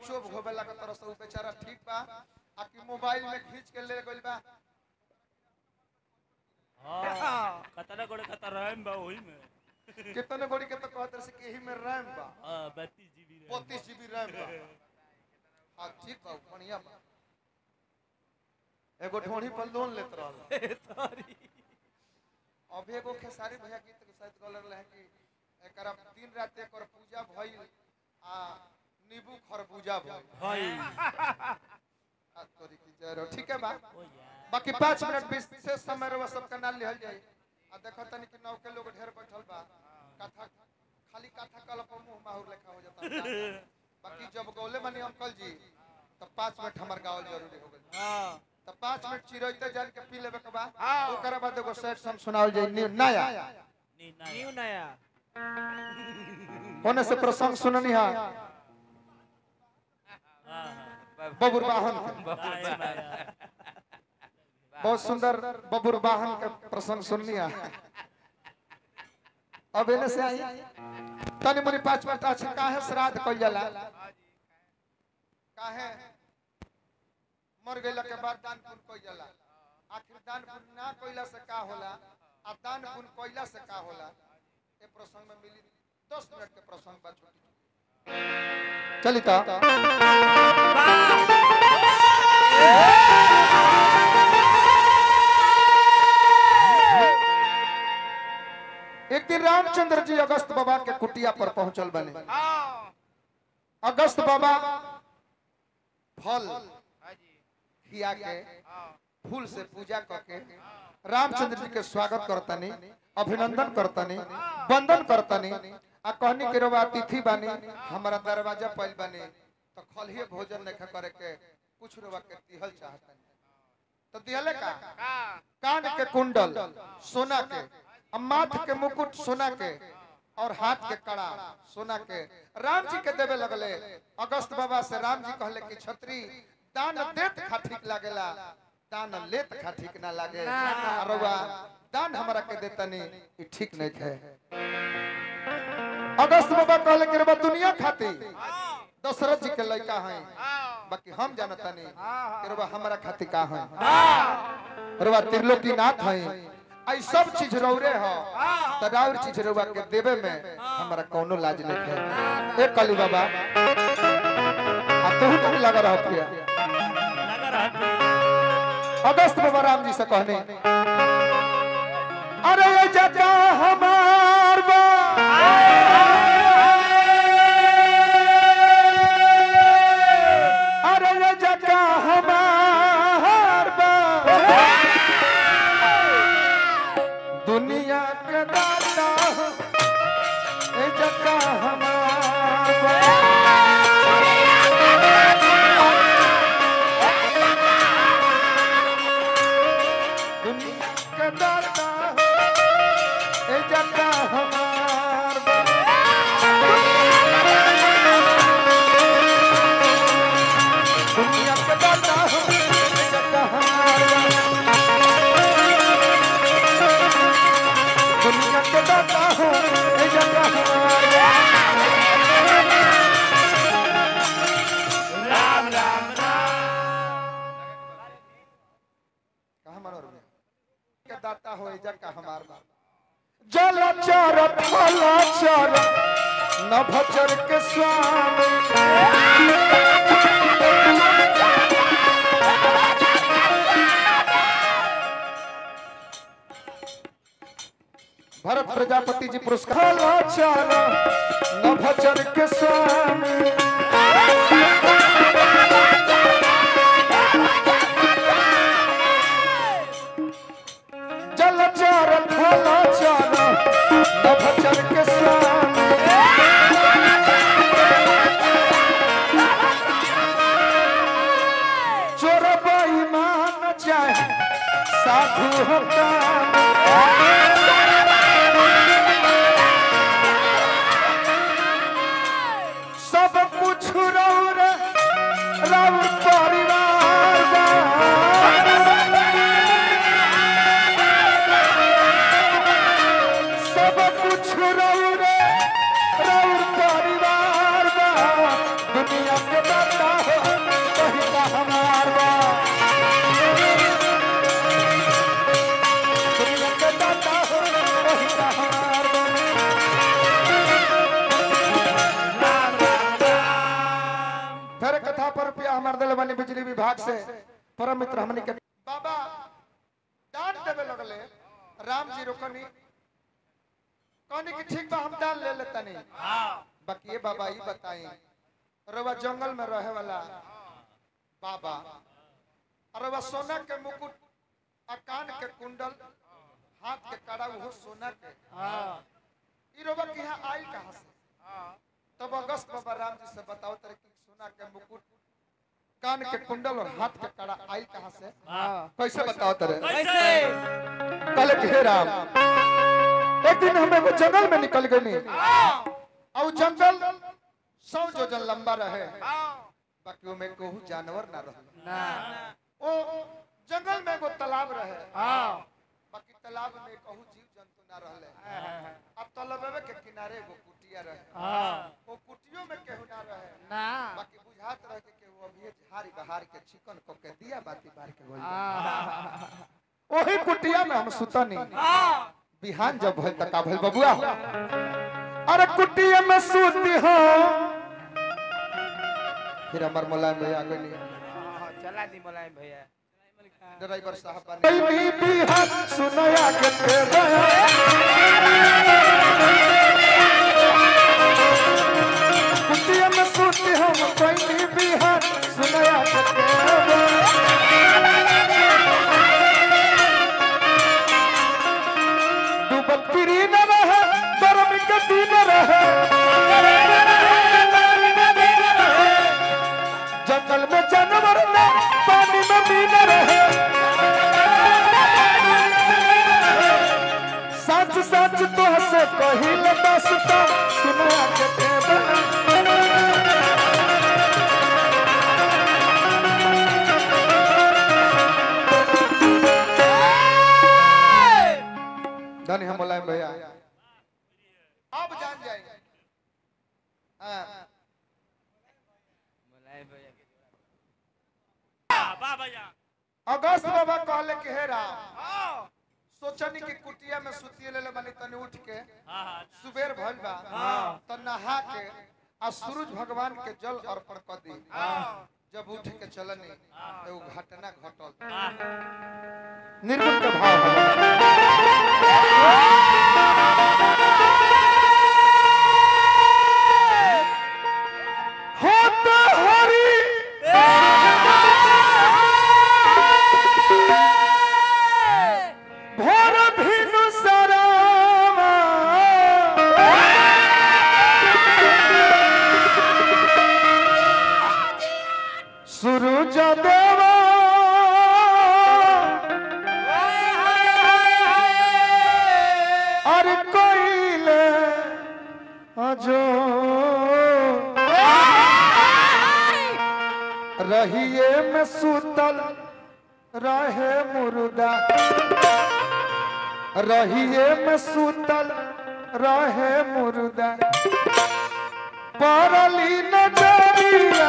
चोप होवे लगा तरह से उ बेचारा ठीक बा आ कि मोबाइल में खींच के ले गइल बा हाँ कतरा गोड़े कतरा रैम बा वही में कितने गोड़ी के तो कहत रहे से कि एही में रैम बा हाँ बत्तीस जीबी रैम 32 जीबी रैम बा हां ठीक बा बढ़िया बा एगो ढोणी पर लोन लेत रहल अभी एगो खेसारी भैया गीत के साथ गल रहे कि एकरा दिन रात एकर पूजा भइल आ नींबू खरबूजा भइल भाई आ तोरी की जय रहो ठीक है बा ओ यार बाकी पाँच मिनट विशेष समय रवा सबका नाम लिहल जाए आ देखो तनी कि नौ के लोग ढेर बैठल बा कथा खाली कथा कल पर मुंह माहुर लेखा हो जाता बाकी जब गौले मानी अंकल जी तो पाँच मिनट हमार गावल जरूरी हो गई हाँ तो पाँच मिनट चिरोइते जान के पी लेबे के बा ओकरा बाद एगो सेट सॉन्ग सुनावल जाए न्यू नया नी न्यू नया नया होने से प्रसंग सुननी हा हाँ हाँ बबुर वाहन के। नया नया बहुत सुंदर बबुर वाहन के प्रसंग सुननी हा अब एने से आई तनी मुनी पाँच मिनट अच्छा काहे श्राद्ध कइल जाला काहे मर गइला के बाद दान पुण्य कइल जाला आखिर दान पुण्य ना कइला से का होला आ दान पुण्य कइला से का होला ए प्रसंग में मिली 10 मिनट के प्रसंग बा छोटी चली ता एक दिन रामचंद्र जी अगस्त बाबा के कुटिया पर पहुंचल बने अगस्त बाबा फल खिया के फूल से पूजा करके रामचंद्र जी के स्वागत करतनी अभिनंदन करतनी वंदन करतनी आ कहनी के रवा अतिथि बानी हमारा दरवाजा पैल बानी तो खलिए भोजन नहीं करे के कुछ रवा के दिहल चाहतनी तो दिहले का कान के कुंडल सोना के आ माथ के मुकुट सोना के और हाथ के कड़ा सोना के राम जी के देवे लगले अगस्त बाबा से राम जी कहले कि छतरी दान देत खा ठीक लागेला दान लेत खा ठीक ना लागे अरवा दान हमरा के देतनी ई ठीक नहीं है अगस्त बाबा कहले कि रबा दुनिया खाती दशरथ जी के लड़का हैं बाकी हम जानतानी कि रबा हमरा खाती का हैं रबा त्रिलोकीनाथ हैं आई सब चीज रौरे हो त राउर चीज रउआ के देवे में हमरा कोनो लाज नहीं है ए कली बाबा आ तू तो लगा रहा पिया लगा रहा था अगस्त बाबा राम जी से कहने अरे ये जगह हमार बा अरे ये जगह हमार बा दुनिया के दाता ये जगह हमार बा दुनिया के दाता ए जगह हमार बा। दुनिया के दाता ए जगह हमार बा। दुनिया के दाता ए जगह हमार बा। राम राम राम कहाँ मानो रुपया? के दाता हो ए जगह हमार बा। जल चर थल चर नभचर के स्वामी भरत प्रजापति जी पुरस्कार चर नभचर के स्वामी जल चर थल चर नभचर के स्वामी चोर बेईमान चाहे साधु होता सब कुछ रौर रौर परिवार बा। सब कुछ रौर रौर परिवार बा। दुनिया के दाता धर कथा पर रुपया हमार दिल बनी बिजली विभाग से परम मित्र हमनी के बाबा दान देवे लगले राम जी रोकनी कहनी कि ठीक बा हम दान ले लेतनी बाकी ये बाबा ये बताई रवा जंगल में रहे वाला बाबा रवा सोना के मुकुट आ कान के कुंडल हाथ के कड़ा वो सोना के ई रवा के यहाँ आई कहाँ से तब अगस्त बाबा राम जी से बताओ तेरे कि सोना के मुकुट कान के कुंडल और हाथ के कड़ा आई कहाँ से कैसे बताओ तेरे कहले कि हे राम एक दिन हमें वो जंगल में निकल गए और जंगल सौ जोजन लंबा रहे बाकी वो में कोहू जानवर ना रहे ओ जंगल में एगो तालाब रहे बाकी तालाब में कहू जीव जंतु ना रहले अब तालाबे के किनारे एगो कुटिया रहे वो कुटियो में केहू ना रहे बाकी बुझात रहे कि केहू अभी झाड़ी बहार के चिकन को के दिया बाती बार के बोल ओही कुटिया में हम सुतनी बिहान जब भइल त का भइल बबुआ अरे कुटिया में सूती हो फिर हमर मुलायम भैया आ गइली चला दी मुलायम भैया ड्राइवर साहब बने कोई बिहान सुनया के तेरा कुटिया में सूती हम कोई बिहान सुनया के तेरा डूबल पिरी न रहे गर्मी के दिन रहे जंगल में जानवर न पानी में मीन रहे सच सच तो से कहिल दसता सुना के तेरा धनी हम मुलायम भैया अब जान जाएंगे हाँ मुलायम भैया के जोड़ा। वाह भैया अगस्त बाबा कहले कि हे राम सोचनी कि कुटिया में सुतिए ले बनी तनी उठ के हाँ हाँ सुबेर भइल बा त नहा के आ सूरज भगवान के जल अर्पण कर दी जब उठ के चलनी तो घटना घटल निर्गुण के भाव है। होत हरि भोर भिनु सरावा सूरज देवा अरे कोइले अजो रहिए में सुतल रहे मुर्दा रहिए में सुतल रहे मुर्दा परली नजरिया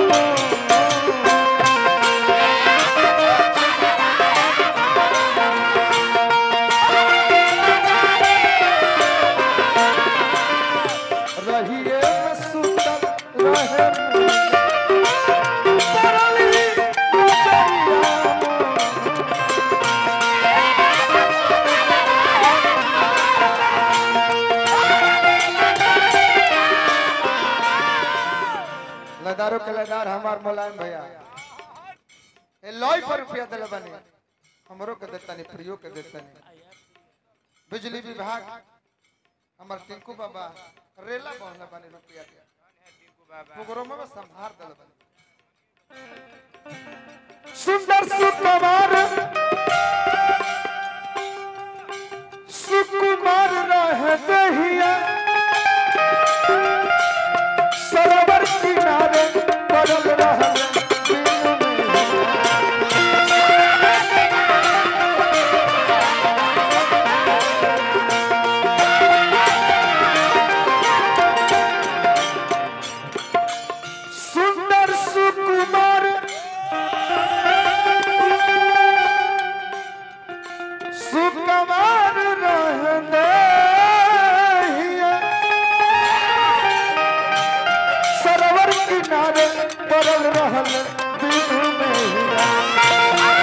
रहिए में सुतल रहे मुर्दा परली नजरिया लदारो के लदार हमार मुलायम भैया ए लॉय पर रुपया दिल बनी हमरो के देतनी प्रियो के देतनी बिजली विभाग हमार टिंकू बाबा रेला बहले बनी रुपया के टिंकू बाबा प्रोग्राम में संभार दिल बनी सुंदर सुकुमार सुकुमार रह दहिया सरोवर किनारे पड़ल रहल दिन में। सुंदर सुकुमार सुकुमार रहने सरोवर किनारे पड़ल रहल दिल में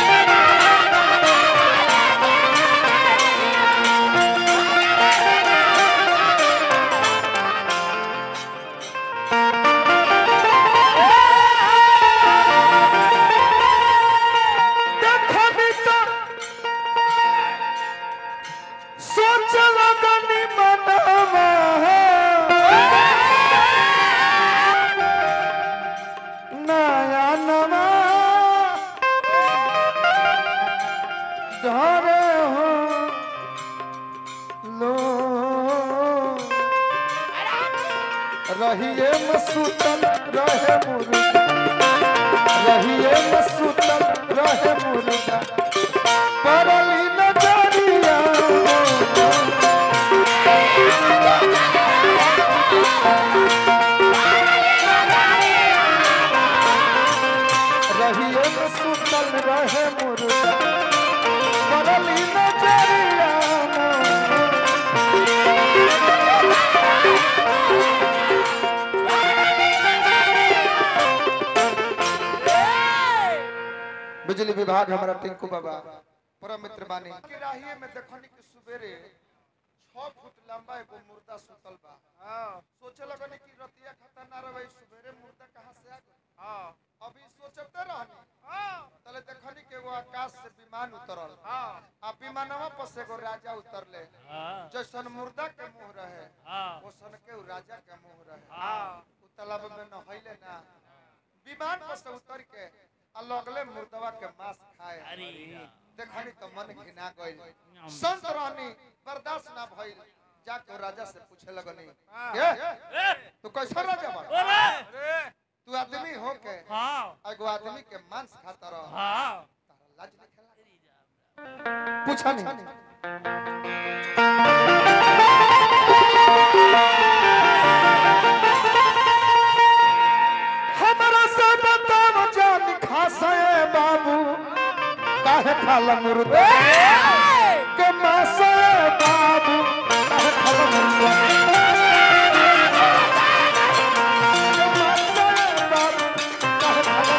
देखनी तो सोच लगनी मनवा नया नवा धरे हो लो रहिए मसूतल रहे मुर्गा रहिए मसूतल रहे मुर्गा परली नजरिया रहिए मसूतल रहे मुर्गा परली नजरिया बिजली विभाग हमारा टिंकू बाबा परम मित्र बानी की राहिए में देखनी कि सुबेरे 6 फुट लंबा एगो मुर्दा सुतल बा हाँ सोचे लगनी कि रतिया खाता ना रहे सुबेरे मुर्दा कहां से आ गई हाँ अभी सोचते रहनी हाँ तले देखनी कि एगो आकाश से विमान उतरल हाँ आ विमानवा पर से एगो राजा उतरले हाँ जैसन मुर्दा के मुंह रहे हाँ ओसन के उ राजा के मुंह रहे हाँ उ तालाब में नहैले ना विमान पर से उतर के आ लगले मुर्दवा के मांस खाए अरे देखनी तो मन घिना गइल संत रहनी बर्दाश्त ना भइल जाके राजा से पूछे लगनी ये तू कैसा राजा बा अरे अरे तू आदमी हो के हाँ एगो आदमी के मांस खाता रह हाँ तारा लाज नहीं खेला पूछा नहीं हमरा से बताव जान खासे बाबू काहे खाला मुर्गा के मासे बाबू काहे खाला मुर्गा के मासे बाबू काहे खाला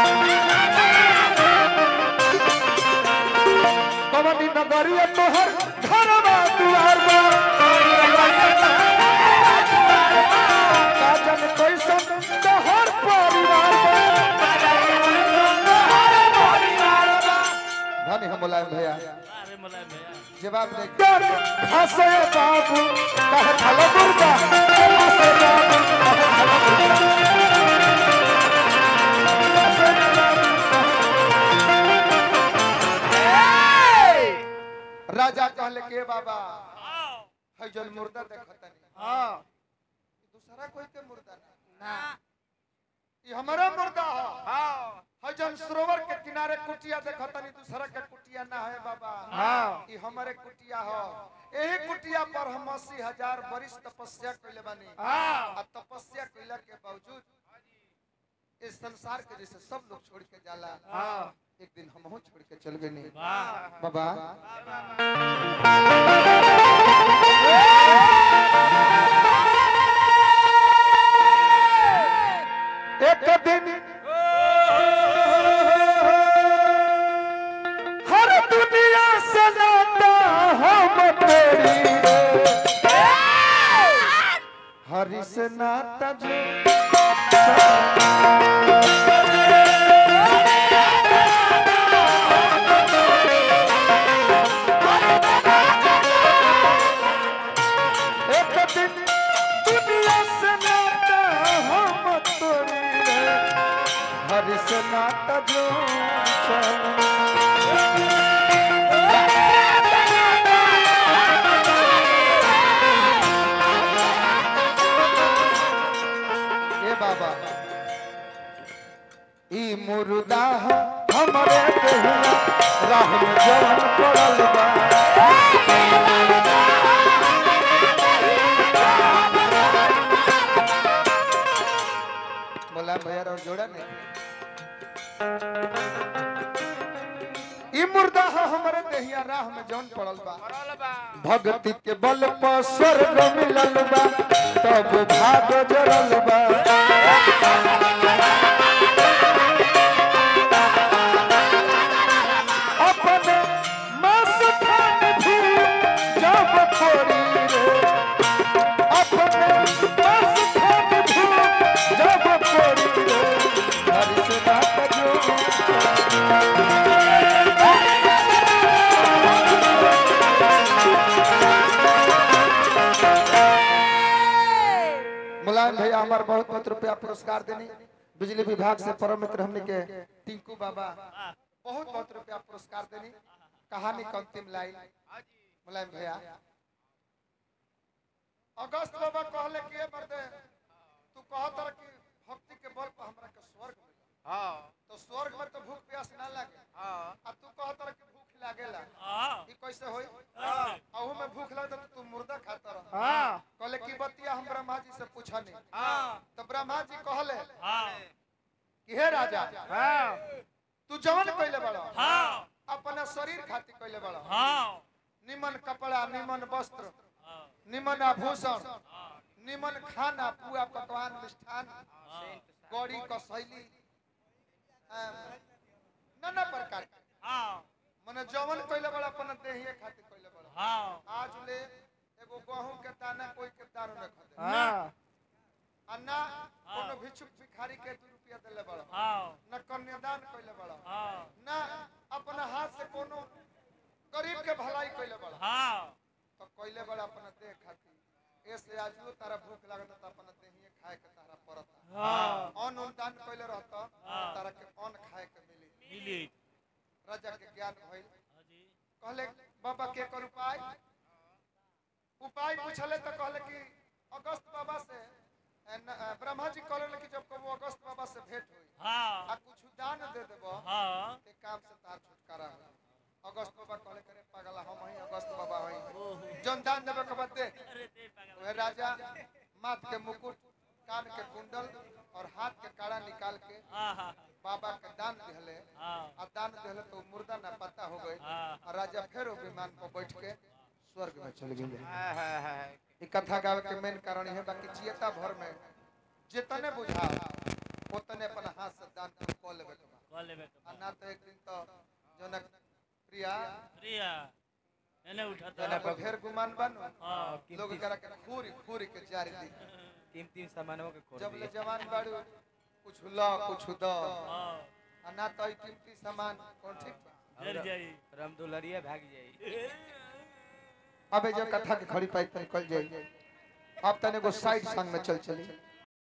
मुर्गा कवनी नगरिया तोहर घरवा दुआर बा काजन कैसन तोहर परिवार बा धनी हम मुलायम भैया अरे मुलायम भैया जवाब दे कर हंसे बाबू कहे खलो दुर्गा हंसे बाबू कहे खलो दुर्गा राजा कहले के बाबा हाँ है जन मुर्दा देखतनी हाँ दूसरा कोई के मुर्दा ना ना ई हमारा मुर्दा हो हाँ है जन सरोवर के किनारे कुटिया देखतनी दूसरा के कुटिया ना है बाबा हाँ ई हमारे कुटिया हो यही कुटिया पर हम अस्सी हजार बरिस तपस्या कैले बानी हाँ आ तपस्या कैला के बावजूद इस संसार के जैसे सब लोग छोड़ के जाला हाँ एक दिन हम छोड़ के चल गए नहीं वाह बाबा एक दिन हर दुनिया से नाता हम तेरी रे। हरि से नाता जो एक दिन दुनिया से नाता हम तोरी रे हरि से नाता जो चल ए बाबा ई मुर्दा ह हमरे देहिया राह में जवन पड़ल बा बोला भैया और जोड़ा नहीं ई मुर्दा ह हमरे देहिया राह में जवन पड़ल बा पड़ल बा भक्ति के बल पर स्वर्ग मिलल बा तब भाग जरल बा से बात जो मुलायम भैया हमारे बहुत बहुत रुपया पुरस्कार देनी बिजली विभाग से परम मित्र हमने के टिंकू बाबा बहुत बहुत रुपया पुरस्कार देनी कहानी का अंतिम लाइन मुलायम भैया अगस्त बाबा कहले कि ए मर्दे तू कहत रह कि भक्ति के बल पर हमरा के स्वर्ग मिला हाँ तो स्वर्ग में तो भूख प्यास ना लागे हाँ आ तू कहत रह कि भूख लागेला हाँ ई कैसे होई कैसे? अहू में भूख लगे तो तू मुर्दा खाता रह हाँ कहले की बतिया हम ब्रह्मा जी से पूछनी हाँ तो ब्रह्मा जी कहले हाँ कि हे राजा हाँ तू जवन कइले बड़ा हाँ अपना शरीर खातिर कइले बड़ा हाँ निमन कपड़ा निमन वस्त्र हाँ निमन आभूषण निमन खाना पुआ पकवान मिष्ठान गौरी कसैली नाना प्रकार के हाँ मने जवन कइले बड़ा अपना देहिए खातिर कइले बड़ा हाँ आज ले एगो गहूं के दाना कोई के दानो न खदे हाँ आ ना कोनो भिक्षुक भिखारी के दू रुपया देले बड़ा हाँ न कन्यादान कइले बड़ा हाँ ना अपना हाथ से कोनो गरीब के भलाई कइले बड़ा हाँ तो कइले बड़ा अपना देह खातिर ऐसे आजू तारा भूख लागत त अपना देहिए खाए के तारा पड़ता हाँ अन्न उदान कइले रहता हाँ। तारा के अन्न खाए के मिली मिली राजा के ज्ञान भइल हाँ जी कहले बाबा के कर उपाय उपाय पूछले तो कहले कि अगस्त बाबा से ए, न- ए, ब्रह्मा जी कहले कि जब कबो अगस्त बाबा से भेंट हुई हाँ आ कुछ दान दे देबो हाँ ते काम से तार छुटकारा हो अगस्त बाबा कहले करे पागला हम ही अगस्त बाबा हई ओहो जन दान देबे के बाद दे अरे दे पागल वह राजा माथ के मुकुट कान के कुंडल और हाथ के काड़ा निकाल के हाँ हाँ बाबा के दान दिहले हाँ आ दान दिहले तो मुर्दा ना पता हो गई हाँ और राजा फिर वो विमान पर बैठ के स्वर्ग में चल गए हाँ हाँ हाँ ई कथा गावे के मेन कारण है बाकी जियता भर में जितने बुझा उतने अपन हाथ से दान कर कॉल लेवे के बा कॉल लेबे आ ना तो एक दिन तो जनक प्रिया प्रिया एने उठा जना पर ढेर गुमान बानो हाँ लोग करा के खूरी खूरी के जारी दी तीन तीन सामानों के खोल जब ले दिए जवान बाड़ू कुछ ल कुछ द हाँ आ ना तो ई कीमती सामान कौन ठीक बा डर जाई रामदुलरिया भाग जाई अबे जो कथा के खड़ी पाई तन कल जाई अब तने को साइड संग में चल चली